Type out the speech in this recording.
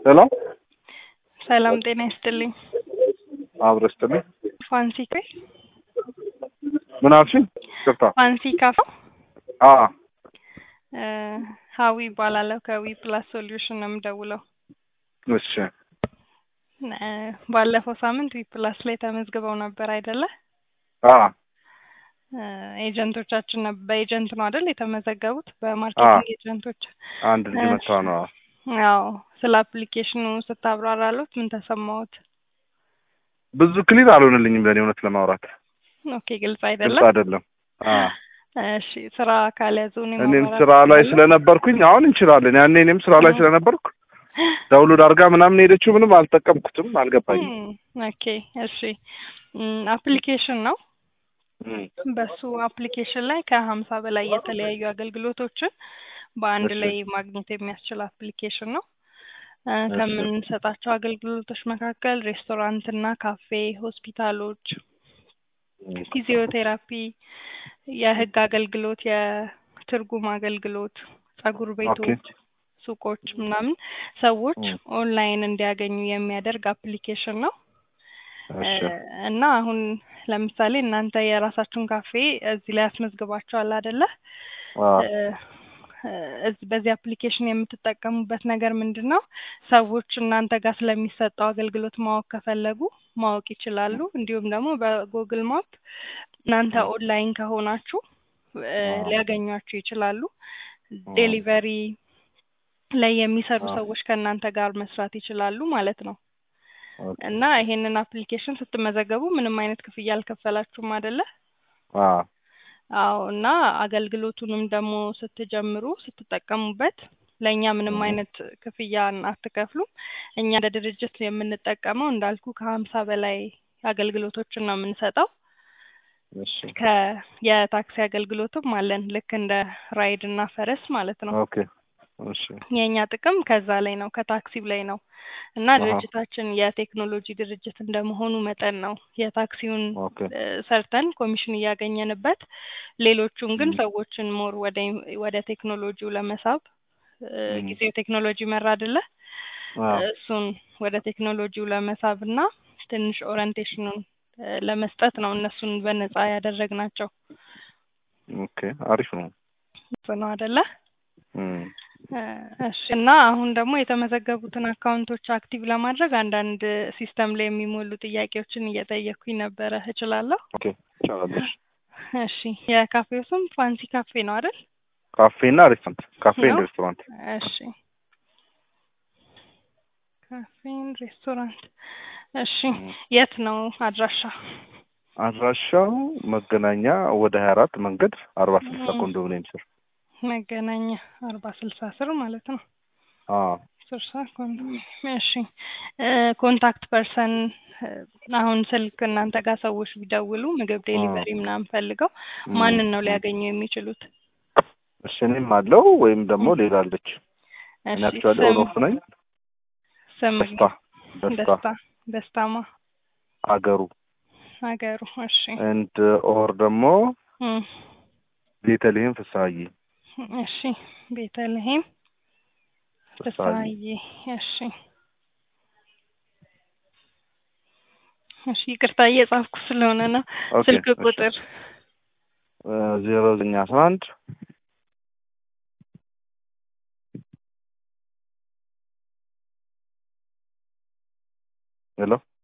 ሰላም ሰላም ጤና ይስጥልኝ። አብረን ስትልኝ ፋንሲ ካፌ ምን አልሽኝ? ይቅርታ። ፋንሲ ካፌ አ እ ሀዊ ይባላለሁ ከዊ ፕላስ ሶሉሽን ነው የምደውለው። እሺ እ ባለፈው ሳምንት ዊ ፕላስ ላይ ተመዝግበው ነበር አይደለ? አ እ ኤጀንቶቻችን ነበር በኤጀንት ነው አይደል የተመዘገቡት? በማርኬቲንግ ኤጀንቶች። አንድ ልጅ መታ ነው። ያው ስለ አፕሊኬሽኑ ስታብራራሉት ምን ተሰማዎት? ብዙ ክሊር አልሆነልኝም ለእኔ እውነት ለማውራት ኦኬ ግልጽ ግልጽ አይደለም። አይደለም። አ እሺ ስራ ካልያዙ እኔ እኔም ማብራራት ስራ ላይ እችላለሁ? ስለነበርኩኝ አሁን እንችላለን። ያኔ እኔም ስራ ላይ እ ስለነበርኩ ዳውንሎድ አድርጋ ምናምን ሄደችው ምንም አልጠቀምኩትም፣ አልገባኝም። እም፣ ኦኬ እሺ እም፣ አፕሊኬሽን ነው። እም፣ በሱ አፕሊኬሽን ላይ ከሀምሳ በላይ የተለያዩ አገልግሎቶችን በአንድ እሺ። ላይ ማግኘት የሚያስችል አፕሊኬሽን ነው። እ እሺ። ከምንሰጣቸው አገልግሎቶች መካከል ሬስቶራንት እና ካፌ፣ ሆስፒታሎች፣ እም፣ ፊዚዮቴራፒ፣ የህግ አገልግሎት፣ የትርጉም አገልግሎት፣ ጸጉር ኦኬ ቤቶች፣ ሱቆች ምናምን ሰዎች እም፣ ኦንላይን እንዲያገኙ የሚያደርግ አፕሊኬሽን ነው። እ እሺ እና አሁን ለምሳሌ እናንተ የራሳችሁን ካፌ እዚህ ላይ አስመዝግባችኋል አይደለ? አ እ እ እዚህ በዚህ አፕሊኬሽን የምትጠቀሙበት ነገር ምንድን ነው? ሰዎች እናንተ ጋር ስለሚሰጠው አገልግሎት ማወቅ ከፈለጉ ማወቅ ይችላሉ። እንዲሁም ደግሞ በጉግል ማፕ እናንተ እም፣ ኦንላይን ከሆናችሁ እ አ ሊያገኟችሁ ይችላሉ። አ ዴሊቨሪ ላይ የሚሰሩ አ ሰዎች ከእናንተ ጋር መስራት ይችላሉ ማለት ነው። ኦኬ እና ይሄንን አፕሊኬሽን ስትመዘገቡ ምንም አይነት ክፍያ አልከፈላችሁም አይደለ? አ አዎ እና አገልግሎቱንም ደግሞ ስትጀምሩ ስትጠቀሙበት ለእኛ ምንም እም፣ አይነት ክፍያ አትከፍሉም። እኛ እንደ ድርጅት የምንጠቀመው እንዳልኩ ከሀምሳ በላይ አገልግሎቶችን ነው የምንሰጠው። እሺ ከ የታክሲ አገልግሎትም አለን ልክ እንደ ራይድ እና ፈረስ ማለት ነው። ኦኬ እሺ የእኛ ጥቅም ከዛ ላይ ነው ከታክሲው ላይ ነው እና አሀ ድርጅታችን የቴክኖሎጂ ድርጅት እንደመሆኑ መጠን ነው የታክሲውን ኦኬ እ ሰርተን ኮሚሽን እያገኘንበት ሌሎቹን ግን እም፣ ሰዎችን ሞር ወደ ወደ ቴክኖሎጂው ለመሳብ እ እም፣ ጊዜው ቴክኖሎጂ መራ አይደለ? አ እሱን ወደ ቴክኖሎጂው ለመሳብ እና ትንሽ ኦሪንቴሽኑን እ ለመስጠት ነው እነሱን በነፃ ያደረግናቸው ኦኬ አሪፍ ነው። እሱ ነው አይደለ? እም፣ እ እሺ እና አሁን ደግሞ የተመዘገቡትን አካውንቶች አክቲቭ ለማድረግ አንዳንድ ሲስተም ላይ የሚሞሉ ጥያቄዎችን እየጠየኩኝ ነበረ። እችላለሁ? ኦኬ ይቻላለሽ። እሺ የካፌው ስም ፋንሲ ካፌ ነው አይደል? ካፌ እና ሬስቶራንት ካፌ ነው? ኤንድ ሬስቶራንት እሺ ካፌን ሬስቶራንት። እሺ እም፣ የት ነው አድራሻ? አድራሻው መገናኛ ወደ ሀያ አራት መንገድ አርባ ስልሳ እም፣ ኮንዶሚኒየም ስር መገናኛ አርባ ስልሳ ስር ማለት ነው። አ ስልሳ ኮንዶሚኒየም። እሺ እ ኮንታክት ፐርሰን እ አሁን ስልክ እናንተ ጋር ሰዎች ቢደውሉ ምግብ አ ዴሊቨሪ ምናምን ፈልገው እም፣ ማንን ነው እም። ሊያገኙ የሚችሉት? እሺ እኔም አለው ወይም ደግሞ እም፣ ሌላ አለች። እኔ እሺ አክቹዋሊ ስም ኦን ኦፍ ነኝ። ስም ደስታ ደስታ ደስታ ደስታማ አገሩ ሀገሩ። እሺ ኤንድ ኦር ደግሞ እም፣ ቤተልሔም ፍስሀዬ እሺ ቤተልሔም ፍስሀዬ ፍስሀዬ። እሺ እሺ ይቅርታ እየጻፍኩ ስለሆነ ነው። ኦኬ ስልክ እሺ ቁጥር ዜሮ ዘጠኝ አስራ አንድ ሄሎ